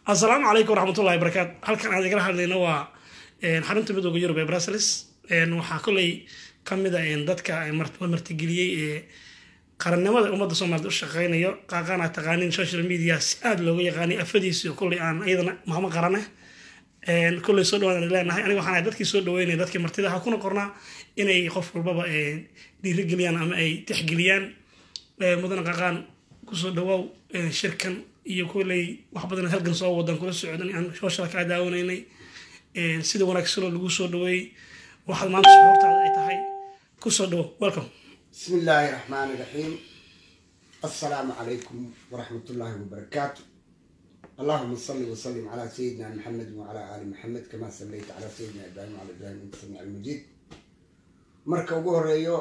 asalaamu calaykum waraxmatullahi barakaatu halkan aan igala hadlayno waa xarunta midooda yurub ee brussels waxaa koley ka mid a dadka la martigeliyey ee qarannimada ummadda soomaaliyed u shaqeynayo qaaqaana taqaanin social media si aada looga yaqaanay afadiisi koley aan iyadana mahma qarane koley soo dhawaan leenahay aniga waxaan ahay dadkii soo dhaweynaya dadkii martida ha kuna qornaa inay qof walbaba dhiirigeliyaan ama ay tixgeliyaan mudana qaaqaan kusoo dhawaaw shirkan iyo koley wax badan halgan soo wadan kula socdan aan hooshada kaa daawanaynay sida wanaagsanoo lagu soo dhaweeyey waxaad maanta suxuurtaada ay tahay kusoo dhawo welcome بسم الله الرحمن الرحيم السلام عليكم ورحمة الله وبركاته اللهم صل وسلم على سيدنا محمد وعلى آل محمد كما صليت على سيدنا إبراهيم وعلى إبراهيم إنك سميع المجيد marka ugu horeeyo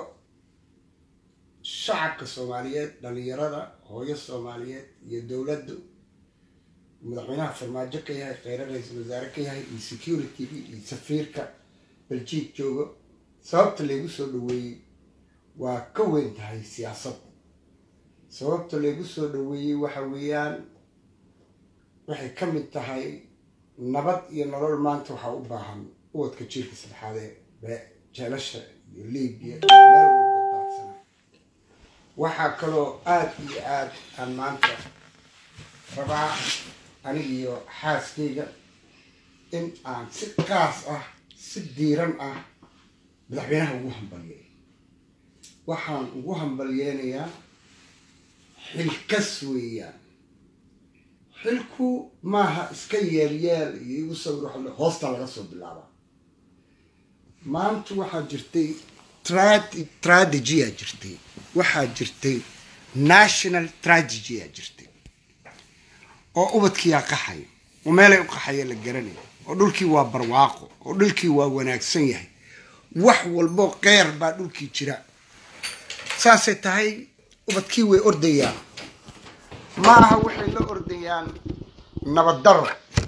shacabka soomaaliyeed dhalinyarada hooyo soomaaliyeed iyo dowladdu madaxweynaha farmaajo ka yahay kheyre ra-iisul wasaare ka yahay iyo security-ga iyo safiirka baljiid joogo sababta laygu soo dhaweeyey waa ka weyn tahay siyaasad sababta laygu soo dhaweeyey waxa weeyaan waxay ka mid tahay nabad iyo nolol maanta waxaa u baahan uwadka jiirka saddexaad ee jeelasha iyo libiya meel walba daadsana waxaa kaloo aada iyo aada aan maanta rabaa aniga iyo xaaskayga in aan si qaas ah si diiran ah madaxweynaha ugu hambaliyay waxaan ugu hambalyeynayaa xilkas weeyaan xilku maaha iska yeelyeel iyo igu sawir waxa hoosta laga soo bilaabaa maanta waxaa jirtay strategya jirtay waxaa jirtay national strategya jirtay oo ubadkiyaa qaxay oo meelay u qaxaya la garanaya oo dhulkii waa barwaaqo oo dhulkii waa wanaagsan yahay wax walbo qeyr baa dhulkii jira saasay tahay ubadkii way ordayaan ma aha waxay la ordayaan nabaddaro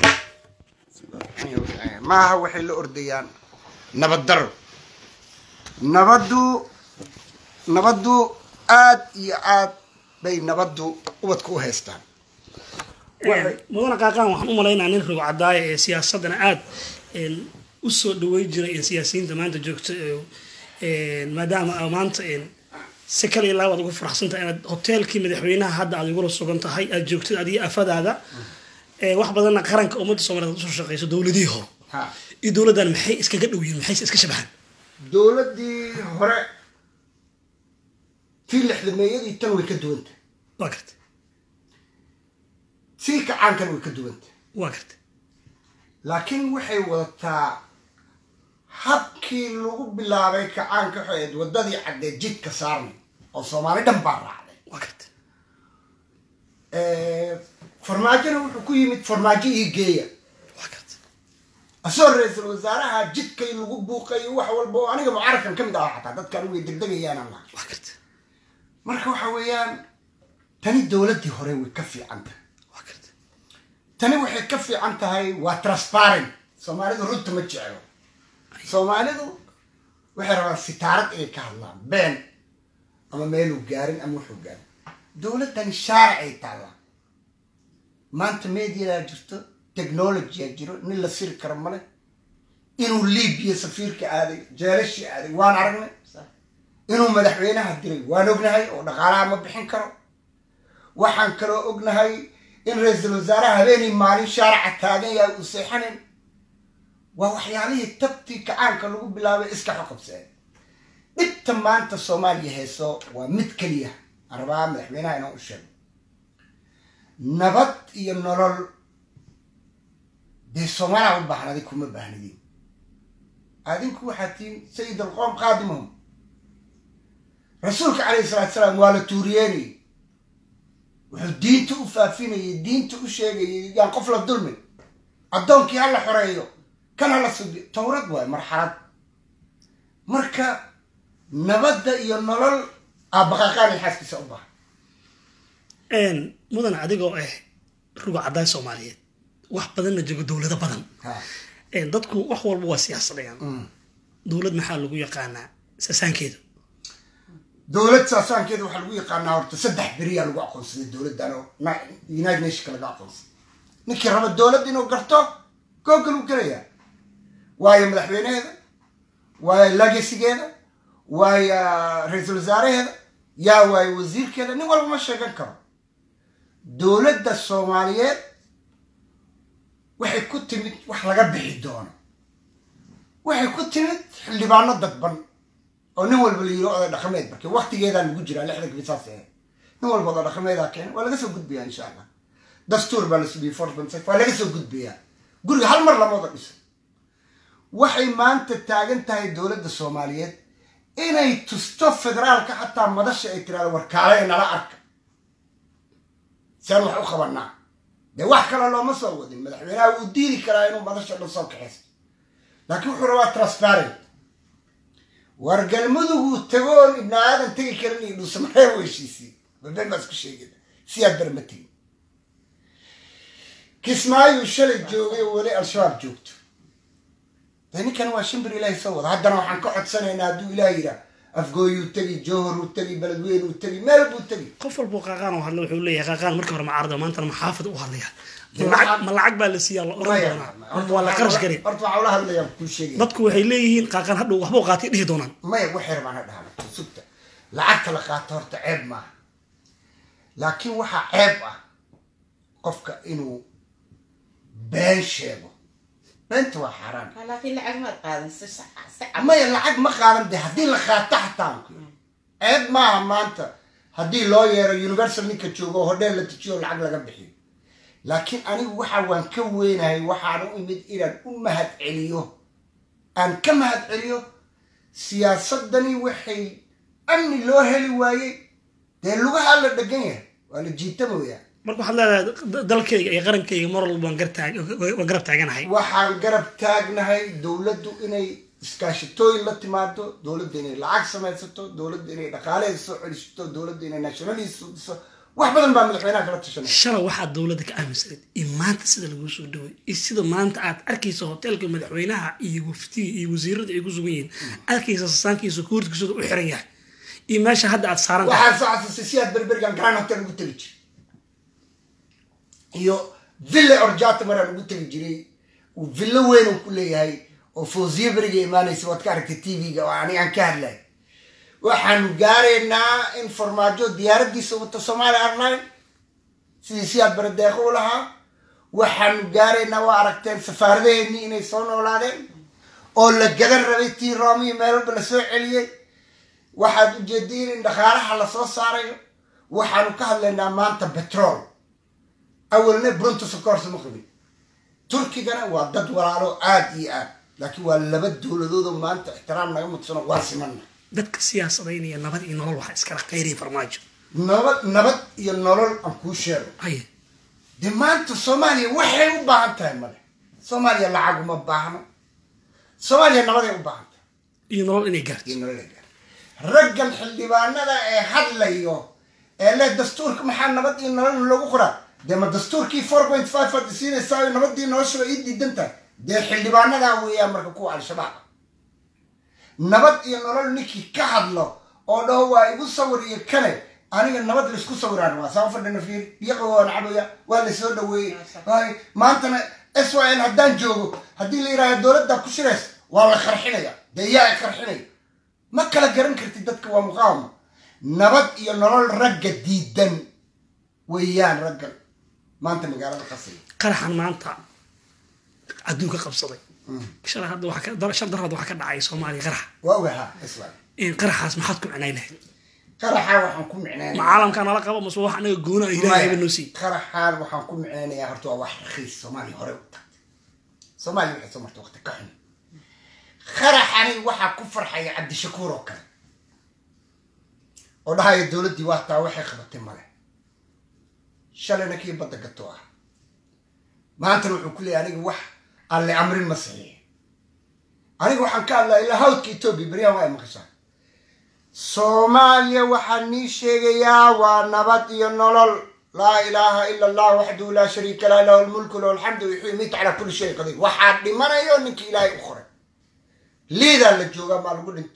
ma aha waxay la ordayaan nabaddaro nabaddu nabaddu aad iyo aad bay nabaddu ubadka u haystaan mudana qaaqaan waxaan u malaynaa nin rogo cadaaya ee siyaasadana aada usoo dhaweyn jiray siyaasiyiinta maanta joogto maadaama maanta si kale ilaa waad ugu faraxsantahay inaad hoteelkii madaxweynaha hadda aad igula sugan tahay aad joogtid adiga afadaada wax badanna qaranka ummadda soomaliyeed usoo shaqeyso dowladihii hore ha iyo dowladdan maxay iskaga dhow yihiin maxayse iska shabahaan dowladdii hore tii lixdameeyadii tan way ka duwantah waa garta tii kacaankan way ka duwantah waa garta laakiin waxay wadataa habkii lagu bilaabay kacaanka waxay ahayd waddadii caddeed jidka saarnay oo soomaali dhan baa raacday waa garta farmaajona wuxuu ku yimid farmaajo ii geeya waa garta asagoo ra-iisul wasaaraha jidkay lagu buuqayo wax walba oo aniga mucarakan ka mid aha xataa dadkaan way degdegayaanaan laha waa garta marka waxa weeyaan tani dowladdii hore way ka fiican tahay waa garta tani waxay ka fiican tahay waa transparent soomaalidu runta ma jeclo soomaalidu waxay rabaan sitaarad inay ka hadlaan been ama meeluu gaarin ama wuxuu gaarin dowladdani shaaricay taallaa maanta mediadaa jirto technologyaa jiro nin la siri karo male inuu libiya safiirka aaday jeelashii aaday waan aragnay inuu madaxweynaha diray waan ognahay oo dhaqaalaha ma bixin karo waxaan kaloo ognahay in ra-iisul wasaaraha habeenay maalin shaaraca taagan yahay uu seexanayn waa waxyaalihii tabtii kacaanka lagu bilaabay iska xoqabseen dhibta maanta soomaaliya hayso waa mid keliya aan rabaa madaxweynaha inaan u sheego nabad iyo nolol dee soomaaliya u baahan adig kuma baahnidin adinku waxaa tihiin sayid alqoom qaadimahum rasuulka calayhi salatu salaam waa la tuuriyeenayay wuxuu diinta u faafinayay diinta u sheegayay yaan qof la dulmin addoonkii ha la xoreeyo kan ha la subiyo towrad waayo marxalad marka nabadda iyo nolol aabaqaaqaanay xaaskiisa u baahan mudan adigoo ah rugo caddaay soomaaliyeed wax badanna joogo dowlado badan ha dadku wax walba waa siyaasadayaan dowlad maxaa lagu yaqaanaa sasaankeedu dowlad saasaankeeda waxaa lagu yaqaanaa horta saddex beriyaa lagu aqoonsaday dowladdan oo na- united nationka laga aqoonsaday ninkii raba dowladd inuu garto google uu gelayaa waayo madaxweyneheeda waayo legasigeeda waayo ra-iisul wasaaraheeda yaa waayo wasiirkeeda nin walba ma sheegan karo dowladda soomaaliyeed waxay ku timid wax laga bixi doono waxay ku timid xildhibaano dadban oo nin walba la yiri oday dhaqameed marka waktigeedaa lagu jiraa lixdanka bisaas ahayd nin walba oday dhaqameedaa keena waa laga soo gudbayaa insha allah dastuur baa la subiyey fortbans waa laga soo gudbayaa guriga hal mar lama wada dhiso waxay maanta taagan tahay dowladda soomaaliyeed inay tusto federaalka xataa madasha ay tiraado warkaale ee nala arka siaan wax u qabanaa dee wax kale looma soo wadin madaxweynaha wuu diidi karaa inuu madasha dhan soo kaxaysto laakiin wuxuu rabaa transparent war galmuduguu tagoon ibni aadan tegi karin iyo dhuusamareeb heshiisii babeen baa isku sheegin siyaa ber ma tegin kismaayuu shalay joogay oo weli al-shabaab joogto dee ninkan waa shimbir ilaahay soo wada haddana waxaan ka codsanaynaa hadduu ilaah yidhaah afgooyuu tegi jowharuu tegi beledweynuu tegi meel buu tegi qof walbuu qaaqaan oo hadla wuxuu leeyahay qaaqaan markii hore macaarada maantana maxaafad u hadlaya lacag ma lacag baa la siiyaa la oran doonaa horta waa la qarash gari horta waxaa ula hadlayaan kuu sheegaya dadku waxay leeyihiin qaaqaan hadhow waxbuu qaatay dhihi doonaan maya waxyar baan ha dhahaa sugta lacagta la qaato horta ceeb maaha laakiin waxaa ceeb ah qofka inuu been sheego beenta waa xaaraan laakiin lacag maad qaadan si sax si cad maya lacag ma qaadan de haddii la qaato xataa ceeb maaha maanta haddii loo yeero universal ninka joogo oo hodheel la tujiyo lacag laga bixiyo laakiin anigu waxa waan ka weynahay waxaan u imid inaan u mahad celiyo aan ka mahad celiyo siyaasadani waxay amni loo heli waayey dee lugahaa la dhegan yahay waa la jiitamooyaa marka waxaad leedahay da- dalkayga iyo qarankayga mar walba waan gartaag waan garab taaganahay waxaan garab taagnahay dowladdu inay iskaashatooyin la timaado dowladda inay lacag samaysato dowladda inay dhaqaaleeda soo celisato dowladda inay nationaliisa dhiso wax badan baa madaxweynaha kala tashanaya shalay waxaad dowladda ka aaminsaneed iyo maanta sida laguu soo dhaway iyo sida maanta aad arkayso hoteelka madaxweynaha iyo waftiga iyo wasiirada ay ku sugan yihiin arkaysa sasaankiisa kuurtkiisooda u xiran yahay iyo meesha hadda aad saaran tahay waxaan soo xasuustay si aad berberigan grand hotel ugu tegi jiray iyo ville orjata maraan ugu tegi jiray uu villo weyn uu ku leeyahay oo fawziye beriga imaanaysa waad ka aragtay tv-ga oo ani aan ka hadlay waxaanu gaaraynaa in farmaajo diyaaraddiisa wata somaali airline sidii siyaad baradeeqo u lahaa waxaanu gaaraynaa waa aragteen safaaradaheennii inay soo noolaadeen oo la gadan rabay tii roomiyo meel walba lasoo celiyey waxaad ujeediin in dhaqaalaha lasoo saarayo waxaanu ka hadlaynaa maanta betrol awalna brunto sokorsa ma qabin turkigana waa dad walaalo aad iyo aad laakiin waa laba dowladood oo maanta ixtiraam naga mudsano waa simana dadka siyaasadaynaya nabad iyo nolol waxaa iskala qayriya farmaajo nabad nabad iyo nolol aan kuu sheego haye dee maanta soomaaliya waxay u baahan tahay male soomaaliya lacag uma baahno soomaaliya nabaday u baahan tahay iyo nolol inay gaarto iyo nolol ay gaarto. raggan xildhibaanada ee hadlayo ee leh dastuurka maxaa nabad iyo nolol lagu qoraa dee ma dastuurkii four point five aad siinaysaa nabadii noloshaba ii diidan tahay dee xildhibaanadaa weeyaan marka kuwa al-shabaab ah nabad iyo nolol ninkii ka hadlo oo dhaho waa igu sawir iyo kale aniga nabad laisku sawiraan waa saa fadhina fiir biyo qabowaan cabaya waa lasoo dhaweeyey Waay, maantana s y l haddaan joogo haddii la yidhahdo dowladda ku shirays waa la qarxinaya dee yaa qarxinaya ma kala garan kartid dadka waa muqaawama nabad iyo nolol ragga diidan weeyaan raggan maanta magaalada qasaya qaraxan maanta adduunka qabsaday shalay hadda waxaa ka- dar- shal daraad waxaa ka dhacay soomaaliya qarax waa ogahaa islam in qaraxaas maxaad ku micnay lahayd qaraxa waxaan ku micnaynaya ma caalamkaa nala qabo mase wax anaga goona ilaahayba noo siiy qaraxaan waxaan ku micnaynayaa horta waa wax rakiis soomaaliya hore u tagtay soomaaliya waxay soo martay waqti ka xun qaraxani waxaa ku farxaya cabdishakuur oo kale oo dhahaya dowladdii waa taa waxay qabatay male shalayna kii badda gato ah maantana wuxuu ku leeyahay aniga wax alle amrin ma saxiix aniga waxaan ka hadlaa ilaa hawdka etoobiya beryahan waa ay maqashaa soomaaliya waxaan nii sheegayaa waa nabad iyo nolol laa ilaaha ila allah waxdahu laa shariika lah lahu lmulku lahu alxamdu yuxyi yumiitu calaa kulli shayin qadiir waxaa dhimanayo ninkii ilaahay u qoray liidaa la joogaa maa lagu dhinto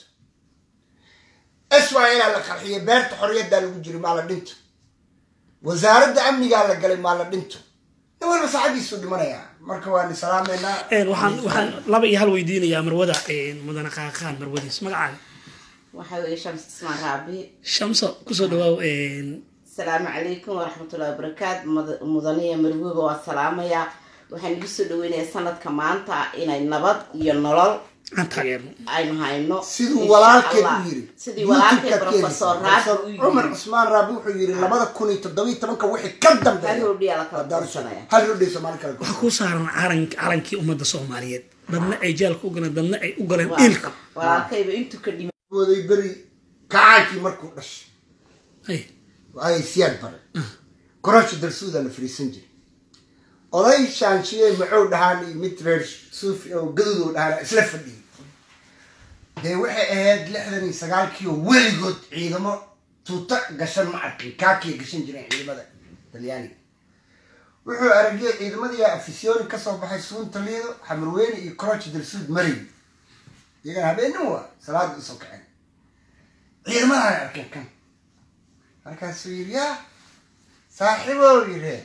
swilaa la qarxiyay beerta xorriyaddaa lagu jiray maa la dhinto wasaaradda amnigaa la galay maa la dhinto nin walba saacadiisu dhimanaya marka waan salaameynaa Een, waxaan waxaan laba iyo hal weydiinayaa marwada een, mudane qaaqaan marwadiis magacaaga waxa weeye shams ismaan raabi shamso kusoo dhawaaw een, asalaamu calaykum waraxmatullahi wabarakaatu Mud- mudaniya marwooga waa salaamaya waxaan igu soo dhaweynayaa sanadka maanta inay nabad iyo nolol aan taageerno aynu hayno siduu Insha walaalkeed Allah. u yiri sidii walaalkeed YouTube-ka professor keenaysa. raabi u cumar yiri cusmaan raabi wuxuu yiri labada kun iyo toddobiyo tobanka wixii ka hal dambeeya hordhiyaa la kala Waa daarusha. qabsanaya hal hodhay soomaali kale waxaa kuu saaran calan calankii ummadda soomaaliyeed dadna ay jaalka u galeen dadna ay u galeen Waa- ilka walaalkayba intuu ka dhima mooday beri kacaankii markuu dhashay Ay, ay siyaad bare korosha darsuuda la fariisan jiray oday shaanshiye macow dhahaan iyo mid reer suufi oo gadudow dhahaan isla fadhiyay dee waxay ahayd lixdan iyo sagaalkii oo weligood ciidamo tuuta gashan ma arkin kaakii gashan jireen ciidamada talyaaniga wuxuu aragiyay ciidamadii afisyooni kasoo baxay suunta liido xamarweyne iyo korosha darsuud maray iyagana habeenimo waa salaada usoo kaceen ciidamadan ay arkeen kan markaasuu yidhi yaa saaxiibow yidhi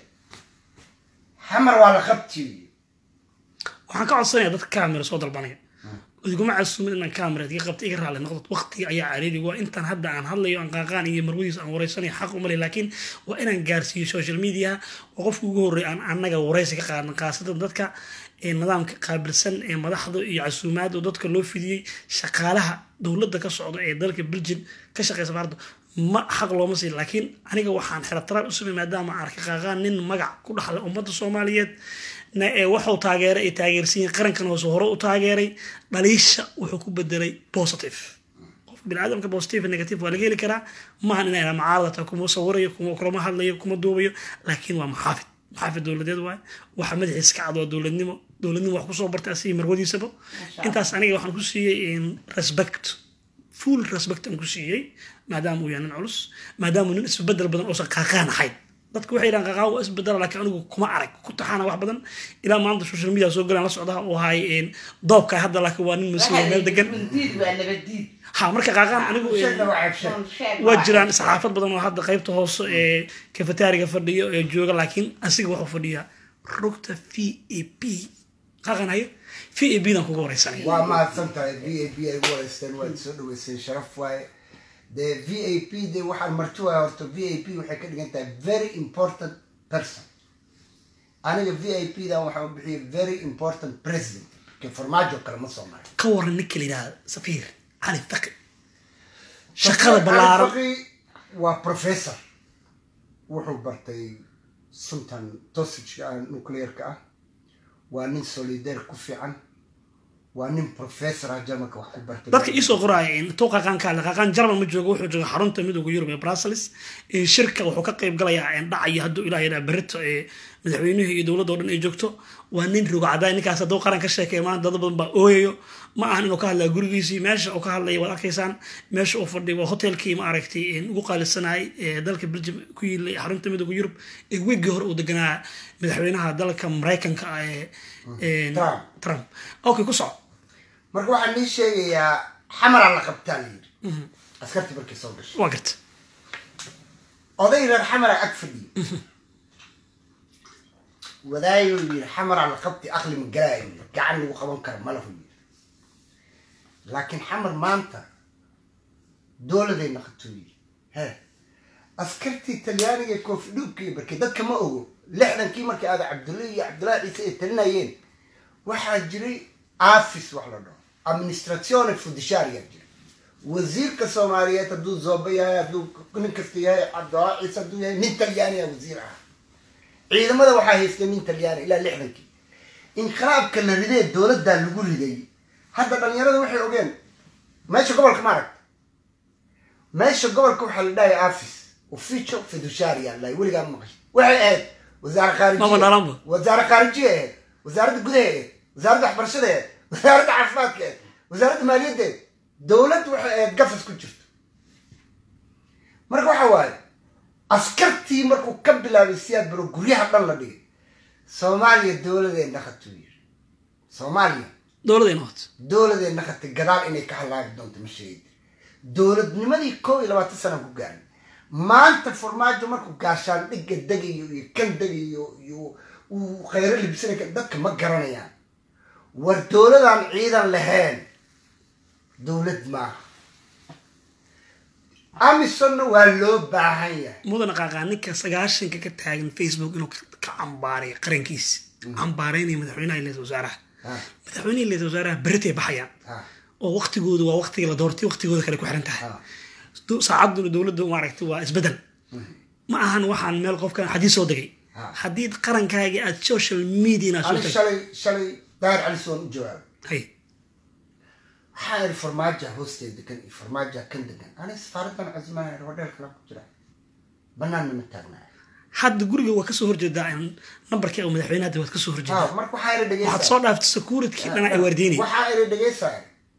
xamar waa la qabti waxaan ka codsanaya dadka kaamira soo dalbanaya iguma casuumin inaan kaamira iga qabta iga raali noqdo waqtiga ayaa cariiri waa intaan hadda aan hadlayo aan qaaqaan iyo marwadiis aan wareysanayo xaq umale laakiin waa inaan gaarsiiyo social media oo qofka ugu horreeya aan annaga wareysi ka qaadan khaasatan dadka ee nidaamka qaabilsan ee madaxda iyo casuumaad oo dadka loo fidiyey shaqaalaha dowladda ka socda ee dalka belgium ka shaqeysa baarda ma xaq looma siin laakiin aniga waxaan xelataraal u samey maadaama aan arkay qaaqaan nin magac ku dhaxla ummadda soomaaliyeed na ee waxuu taageeray ay taageersan yihiin qarankan hoose hore u taageeray dhaliisha wuxuu ku bedelay positive qof biniaadamka positive negative waa laga heli karaa maahan inay macaaradata kuma sawirayo kuma kulama hadlayo kuma duubayo laakiin waa maxaafid maxaafid dowladeed waay waxa madaxiis ka cad waa dowladnimo dowladnimo wax kusoo bartay asigi marwadiisaba intaas aniga waxaan ku siiyey respect full respect aan ku siiyey maadaama uu yahay nin culus maadaama uu nin isbedel badan oosan qaaqaan ahayn dadka waxay yidhahan qaqaa waa isbedela laakiin anigu kuma arag ku taxaana wax badan ilaa maanta social media soo galaan la socdaha uu ahay doobka hadda laakiin waa nin mas-uul meel degan diid waa nabadiid ha marka qaaqaan anigu sheegna waa ceebsheeg waa jiraan saxaafad badan oo hadda qaybta hoose ee kafetaariga fadhiyo ee jooga laakiin asiga wuxuu fadhiyaa rugta v a p qaaqan hayo v a b dan kuga wareysanaya waa mahadsan tahay v a p ay ugu wareysteen waad soo dhaweyseen sharaf waaye dee v a p de waxaan marti waaya horta v a p waxay ka dhigan tahay very important person aniga v a p dan waxaan u bixiyay very important president ke farmaajo kale ma soo maray ka waran ninka la yidhahda safiir cali faqi shaqada ballaaran Faqi waa professor wuxuu bartay suntan dosageka ah nuclearka ah waa nin solidaire ku fiican waa nin professor ah jarmalka wax ku bartay dadka iisoo qoraaya intuu qaqaan ka hadla qaqaan jarmal ma joogo wuxuu jooga xarunta midooda yurub ee brussels shirka wuxuu ka qayb galayaa dhacaya hadduu ilaah yidhaha berito ee madaxweynuhu iyo dowladda o dhan ay joogto waa nin rogo cadaay ninkaas hadduu qaran ka sheekeeya maanta dad badan baa ooyayo ma ahan inuu ka hadlaya gurigiisii meesha uu ka hadlaya waad arkaysaan meesha uu fadhiya waa hotelkii ma aragtay ugu qaalisanayay ee dalka belgium ku yiilay xarunta midooda yurub ee weggii hore uu deganaa madaxweynaha dalka maraykanka ah ee Trump. trump okay ku soco marka waxaan nii sheegayaa xamaraa la qabtaa la yidhi askartii markay soo gashay waa garta oday reer xamara ag fadhiyo wadaayuu yidhi xamaraa la qabti aqli ma galaayo yidhi gacan lagu qaban karo malahu yidhi laakiin xamar maanta dowladay naqatuu yidhi he askartii talyaaniga ee koofi dhuubka iyo barkay dadka ma ogo lixdankii markii aada cabdulla iyo cabdullahi ciise ay talinayeen waxaa jiray afis wax la dhaho administratione fudisharia jira wasiirka soomaaliyeed hadduu zooba yahay hadduu nin kasta yahay cabdulla ciise hadduu yahay nin talyaaniya wasiir ah ciidamada waxaa haystay nin talyaani ilaa lixdankii inqilaabka la ridee dowladdaa lagu riday hadda dhalinyarada waxay ogeen meesha gobolka ma aragta meesha gobolka waxaa la dhahay afis officio fiduciaria la weligaa maqashay waxay ahayd wasaare Mama khaarijiye dhalanba. wasaare khaarijiye ahayd wasaaradda gudaha ahayd wasaaradda waxbarashada ahayd wasaaradda caafimaadka ahayd wasaaradda maaliyadda ahayd dowlad waxay ahayd gafas ku jirto marka waxa waaye askartii markuu ka bilaabay siyaad baro guryaha dhan la dhigay soomaaliya dowladee naqatuu yiri soomaaliya dowladayna wato dowladee naqatay gadaal inay ka halaabi doonto ma sheegid dowladnimadii kow iyo labaatan sana ku gaarin maanta farmaajo markuu gaashaan dhigga degayo iyo kan degayo iyo uu khayro libisana ka- dadka ma garanayaan war dowladaan ciidan lahayn dowlad maaha amisonna waa loo baahan yahay mudana qaaqaa ninka sagaashanka ka taagan facebook inuu ka ka cambaaray qarankiisa cambaaraynaya madaxweynaha iyo ra-iisul wasaaraha Ha, madaxweynaha iyo ra-iisul wasaaraha beritay baxayaan ha, oo waqtigoodu waa waqtiga la doortay waqtigooda kale ku xiran tahay ha. Du- saacaduna dowladda maaragtay waa isbedel ma ahan waxaan meel qofkan xadiis soo degay Ha. haddii qarankaagi aad social media inaad soo ani tagto shalay shalay daahir cali soon u jawaabay hay waxaa iri farmaaja hoosteeda degan iyo farmaaja kan degan ani safaaradan casimaha hodheel kala ku jira banaanna ma taagnaa hadda guriga waa kasoo horjeedaa in nambarkii uu madaxweynaha hadda waad kasoo horjeedaa ha marka waxaa iri waxaad dhegeysa soo dhaaftay security dhana ay waardiinay waxaa iri dhegeysaa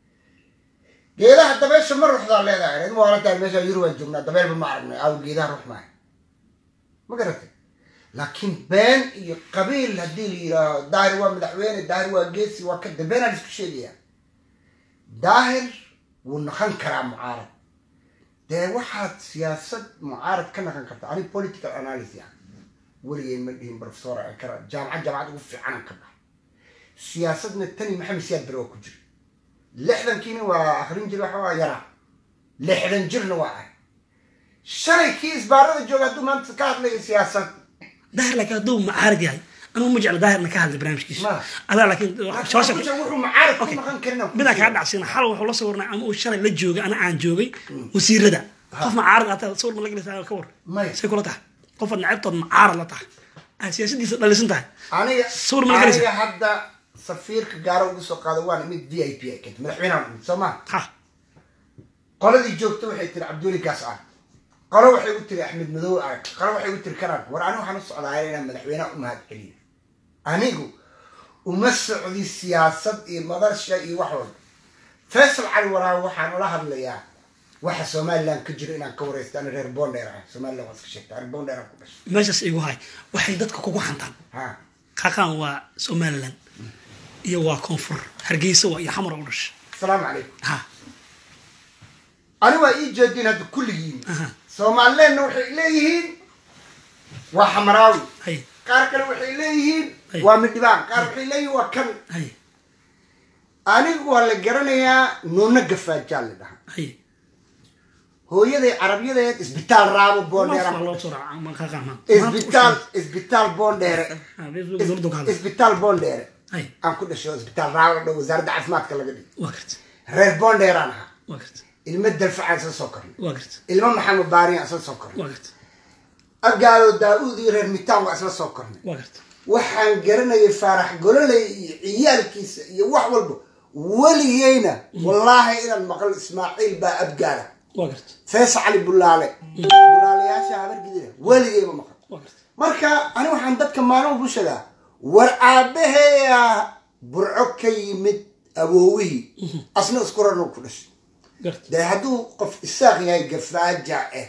geedaha dabeesha ma ruuxdaa leedahay rid maaladahay meesha yuri waan joognaa dabeelba ma aragnay aw geedaha ruux maayo ma garatay laakiin been iyo qabiil haddii la yidhaaho daahir waa madaxweyne daahir waa geesi waa kada beenaa la isku sheegayaa daahir wuu naqan karaa mucaarad dee waxaad siyaasad mucaarad ka naqan karta ani political analysis ah weligeen ma dhihin professor aan kara jaamacad jaamacad ugu fiicanan ka baxa siyaasadna tani maxamed siyaad bere waa ku jira lixdankiina waa akrin jir waxa waa yaraa lixdan jirna waa ah shalay kii isbaarada jooga hadduu maanta ka hadlayo siyaasad daahir laakiin hadduu macaarad yahay anugu ma jecla daahirna ka hadlay barnaamijkiisa Ma. adaa laakiin social wuxuu mucaarad ku naqan karin midaan kaa dhacsiina xal wuxuu la sawirnay ama uu shalay la joogay ana aan joogay wasiirada qof macaarad ataa sawir ma la gelisa ka war May. say kula tahay qofaad nacabtood macaarad la tahay aad siyaasadiisa dhalisan tahay aniga Sawir ma galaysa? aniga hadda safiirka gaaro ugu soo qaada waana mid v i p ay keenta madaxweynaha imid soo maa ha qoladii joogta waxay tiri cabduuli gaas ah qolo waxay u tiri axmed madow arag qolo waxay u tiri kanaan war anigu waxaan u socdaa inaan madaxweynaha u mahad celiyo anigu uma socdi siyaasad iyo madasha iyo wax walba faysal cali waraabe waxaan ula hadlayaa waxa somaliland ka jiro inaan ka wareysta ani reer bondheer ah somaliland waa iska sheegta reer bondheer aan ku dhashay meeshaas igu hay waxay dadka kugu xantaan ha qaqaan waa somaliland iyo waa koonfur hargeysa waa iyo xamar u dhashay asalaamu calaykum ha ani waa ii jeedin hadda kulligiin Aha. somalilandna waxay leeyihiin waa xamaraawi hay qaar kale waxay leeyihiin Ay. waa midhibaan qaar waxay leeyihiin waa kan hay anigu waa la garanayaa nuuna gafaajaa la dhahaa hay hooyaday carabiyadeed isbitaal raabo boondheera Waa loo soo raacaa, ma qaqaan ma. isbitaal isbitaal boondheere Ha, Facebook dowladda ku hadlay. isbitaal boondheere hay aan ku dhashay oo isbitaal raabo dhow wasaaradda caafimaadka laga dhigay waa garta reer boondheeraan ahaa waa garta ilmo dalfacaan isla soo kornay waa garta ilmo maxamed baariyaan isla soo kornay waa garta abgaalo daa-uud iyo reer mitaan waa isla soo kornay waa garta waxaan garanayay faarax gololey iyo ciyaalkiisa iyo wax walba weligeyna wallaahi inaan maqlo ismaaciil baa abgaala waa garta fees cali bulaale bulaalayaasha habargidina weligeyma maqlo waa garta marka ani waxaan dadka maalin ugu sheegaa war aabaheeya burco ka yimid awoowihii asna isku rarno ku dhashay garta dee hadduu qof isaaq yahay gafaaja eh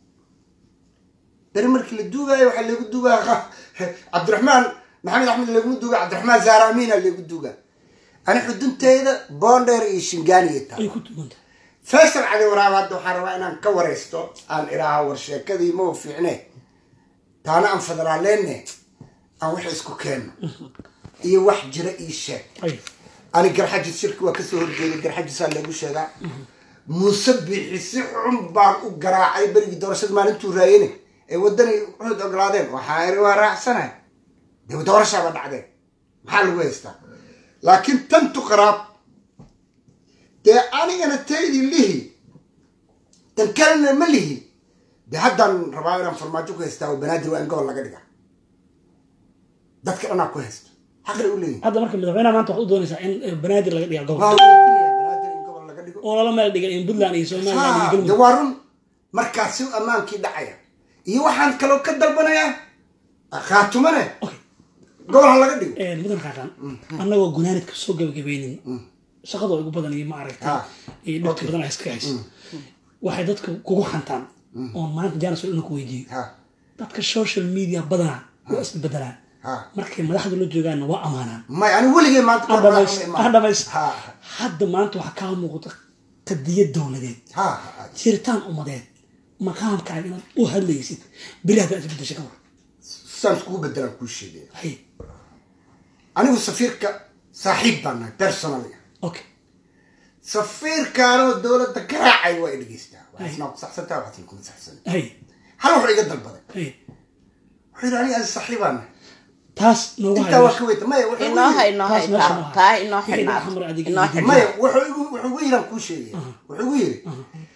beri markii la duugaayo waxaa lagu duugaa cabdiraxmaan maxamed axmed laguma duuga cabdiraxmaan zaara amiina lagu duugaa ani xudunteyda boondheer iyo shingaaniya taa ay ku tuuganta faysal cali waraab hadda waxaan rabaa inaan ka wareysto aan idhaaho war sheekadii ma u fiicne taana aan federaaleyne aan wax isku keenno iyo wax jira ii sheeg ay ani garxajis shirki waa kasoo horjeeday garxajisaa lagu sheegaa muuse biixi si xun baan u garaacay berigii doorashada maalintuu raayene ee waddanay cud ogolaadeen waxaa iri waa raacsanahay dee doorashaaba dhacdeen maxaa lagu haystaa laakiin tantu qaraab dee anigana taydi lihi tan kalena ma lihi dee haddaan rabaa inaan farmaajo ku haystaa oo banaadir waa in gobol laga dhiga dadka dhanaa ku haysto xaqli u leeyihin hadda marka madaxweynaha maanta waxaad u doonaysaa in eh, banaadir laga dhiga waa gobol weydiinaya banaadir in gobol laga dhigo oo lala meel dhiga in puntland iyo somaliland iyo de galmudug waa run markaasi ammaankii dhacaya iyo waxaan kaloo ka dalbanayaa khaatumane okay gobol ha laga dhigo Eh, mudan qaqaan annagoo gunaanidka soo gabagabeynin shaqada ugu badan iyo maaragtay Ah, iyo dhibka okay. badan ay iska hayso waxay dadka kugu xantaan oon maanta jaanis oo ku weydiiyo ha dadka social media badanaa waa isbedelaan ha markay madaxda la joogaanna waa amaanaan may ani weligay maanta kor baan hadhamays la imaan. hadhamays ha hadda maanta waxaa kaa muuqda qadiyad dowladeed ha ha jiritaan ummadeed maqaamkaaga inaad u hadlaysid beri haddaa isbedesha ka war saan iskugu bedelaan kuu sheegaya hay anigu safiirka saaxiib baan nahay personally okay safiirkaanoo dowladda ka raacay waa i dhegeystaa waxaasna ku saxsantaa waxaasna kuma saxsan hay hal wuxuu iga dalbaday hay wuxuu yidhi aniga saaxiibaan nahay taas noogu intaa waa hayo ka weyta maya wuxuu igu inoo yidhi- hay inoo hay taas meesha taa maaha. taa inoo Wixii xidhnaad xamar adiga inoo iyo xidhnaad maya wuxuu igu wuxuu igu yidhi aan kuu sheegaya wuxuu igu yidhi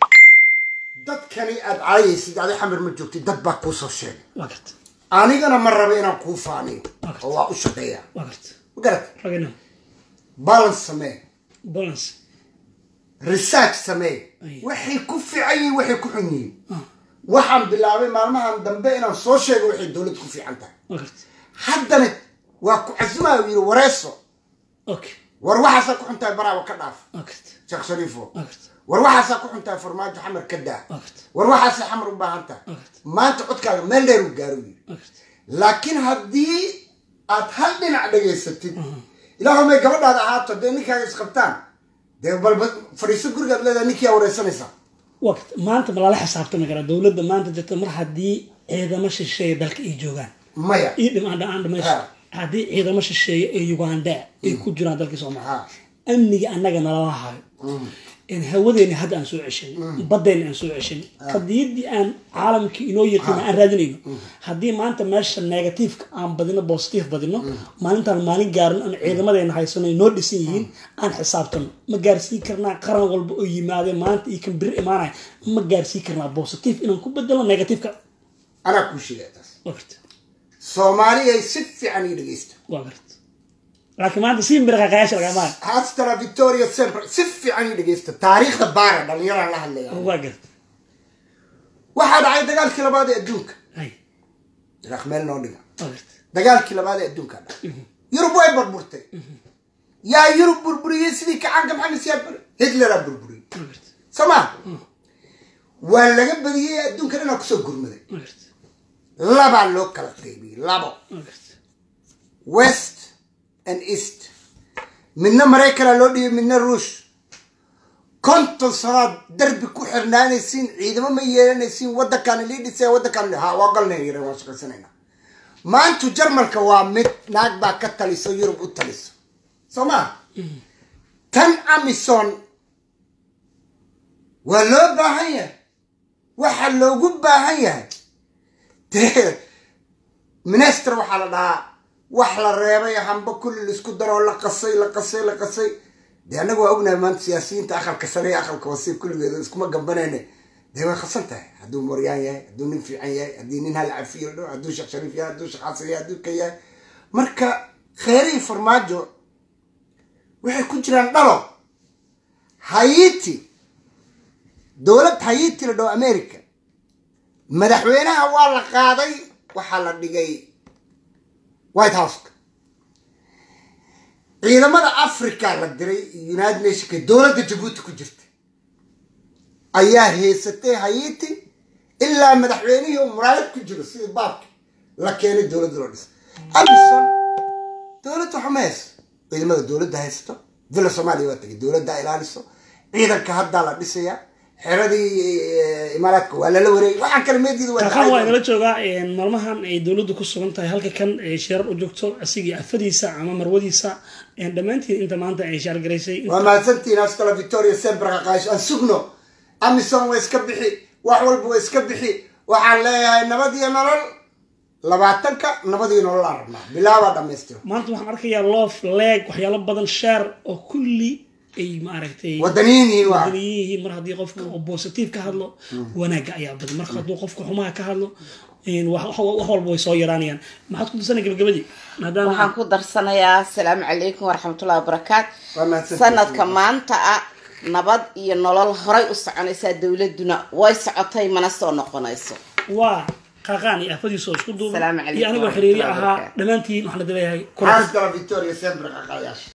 dadkani aad caayaysid adi xamar ma joogtid dad baa kuu soo sheegay waa garta anigana ma rabo inaan kuu faaniyo oo waa u shaqeeya waa garta ma garat ragina balance samee balance research samee Ay. waxay ku fiican yihiin waxay ku xun yihiin waxaan bilaabay maalmahan dambe inaan soo sheego waxay dowladda ku fiican tahay waa garta haddana waa ku casumaa uu yidhi wareeso okay war waxaasaa ku xun tahay baraawa ka dhaaf waa garta sheekh shariifo waa garta war waxaasaa ku xun tahay farmaajo xamar ka daa waa garta war waxaasay xamar u baahan tahay waa garta maanta codkaaga meel dheer uu gaaro yidhi waa garta laakiin haddii aad hal dhinac dhegaysatid ilaahumay gabadhaada ahaato dee ninkaaga isqabtaan dee balba fadhiiso gurigaad leedahay ninkiyaa wareysanaysaa waa garta maanta ma lala xisaabtami karaa dowladda maanta jirta mar haddii ciidamo shisheeye dalka ay joogaan maya ii dhimaan dhaan dhamayso Ha. haddii ciidamo shisheeye ee uganda ay ku jiraan dalkii soomaaliya Ha. amniga annaga nalama hayo in hawadeeni hadda aan soo ceshan baddeeni aan soo ceshan qadiyaddii aan caalamkii inoo yiqiin aan raadinayno haddii maanta meesha negativeka aan badino positive badino maalintaan maalin gaarin aan ciidamadeena haysano noo dhisan yihiin aan xisaabtano ma gaarsiin karnaa qaran walba oo yimaadeen maanta iyo kan biri imaanaya ma gaarsiin karnaa positive inaan ku bedelo negativeka anaa kuu sheegaya taas waa garta soomaaliyay si fiican ii dhegeysta waa garta laakiin maanta si miraqaqayaasha lagama hastara victoria sempre si fiican ii dhegeysta taariikhda baara dhallinyaraan la hadlaya waa garta waxaa dhacay dagaalkii labaad ee adduunka hay ilaaq meel noo dhiga waa garta dagaalkii labaad ee adduunka dhacay yurub way burburtay yaa yurub burburiyey sidii kacaanka maxamed siyaad bare hitleraa burburiyey waa garta soo maa waa laga badiyey adduunka dhanaa kusoo gurmaday waa garta labaa loo kala qaybiyey labo waa garta west and east midna maraykana loo dhiyay midna ruush konton sanood darbi ku xirnaanaysiin ciidamo ma yeelanaysiin waddankaan lii dhisay waddankaan ha waa galnay yare waan shaqaysanayna maantu jarmalka waa mid naag baa ka taliso yurub u taliso soo maa tan amison waa loo baahan yahay waxaa loogu baahan yahay dee minister waxaa la dhahaa wax la reebay hamba kulli laisku daroo la qasay la qasay la qasay dee annaga waa ognahay maanta siyaasiyiinta aqalka sare iyo aqalka hoose kulligeeda iskuma gambanayne dee way khasan tahay hadduu moryaan yahay hadduu nin fiican yahay haddii nin hal cafiyo dho hadduu sheekh shariif yahay hadduu sheekh xasan yahay hadduu ka yahay marka kheerihii farmaajo waxay ku jiraan dhalo hayiti dowlad hayiti la dhaho america madaxweynaha waa la qaaday waxaa la dhigay white houseka ciidamada africa la diray united nationka dowladda jabuuti ku jirta ayaa heysatay hayiti ilaa madaxweynihii uu muraayad ku jiro sidii baabki la keenay dowladda loo dhisay amison dowladda waxa ma hayso ciidamada dowladda haysato villa soomaaliya waa tagay dowladda ilaaliso ciidanka haddaa la dhisayaa xeradii eh, imaaraadka waa lala wareegay waxaan kale meediida waa kaqan waa dhacay. inala joogaa maalmahan ay dowladdu ku sugan tahay halka kan ay shirar u joogto asigii afadiisa ama marwadiisa dhammaantiin inta maanta ay shaargaraysay waa mahadsantihiin askala victoria sember qaqaash aan sugno amison waa iska bixi wax walba waa iska bixi waxaan leeyahay nabad iyo nolol labaatanka nabad iyo nolol aan rabnaa bilaabaa dhamaystiro maanta waxaan arkayaa loof leeg waxyaalo badan shaar oo kulli ay maaragtay wadaniyiin yihiin waa wadaniyin yihiin mar haddii qofka oo positive ka hadlo wanaagga ayaa badan marka hadduu qofka xumaha ka hadlo een, wax wax- wax walba way soo yaraanayaan maxaad ku dirsanay gabagabadii maadaama waxaan ku darsanayaa asalaamu calaykum waraxmatullahi wabarakaat Waa mahadsantihiin. sanadka maanta ah nabad iyo nolol horay u soconaysaa dowladuna way socotay mana soo noqonayso waa qaqaan iyo afadiisa oo isku duuban Asalaamu calaykum iyo anigoo xiriiri warahmatullahi ahaa wabarakaatu. dhammaantiin waxaan la dileeyahay kula askala victoria sember qaqaayash